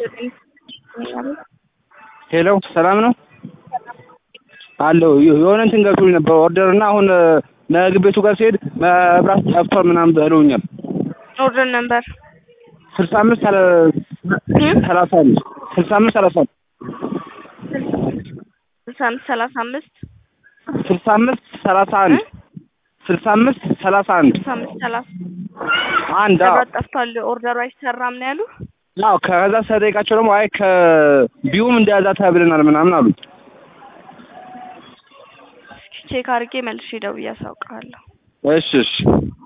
ሄሎ ሰላም ነው አለው የሆነ እንትን ገብቶኝ ነበር ኦርደር እና አሁን ምግብ ቤቱ ጋር ሲሄድ መብራት ጠፍቷል ምናምን ብለውኛል። ኦርደር ነበር ስልሳ አምስት ሰላሳ አምስት ስልሳ አምስት ሰላሳ አምስት ስልሳ አምስት ሰላሳ አምስት ስልሳ አምስት ሰላሳ አንድ ስልሳ አምስት ሰላሳ አንድ ስልሳ አምስት ሰላሳ አንድ አዎ መብራት ጠፍቷል ኦርደሩ አይሰራም ነው ያሉ። አዎ ከዛ ስጠይቃቸው ደግሞ አይ ከቢዩም እንደያዛ ተብለናል ምናምን አሉኝ። ቼክ አድርጌ መልሼ ደውዬ አሳውቅሃለሁ። እሺ እሺ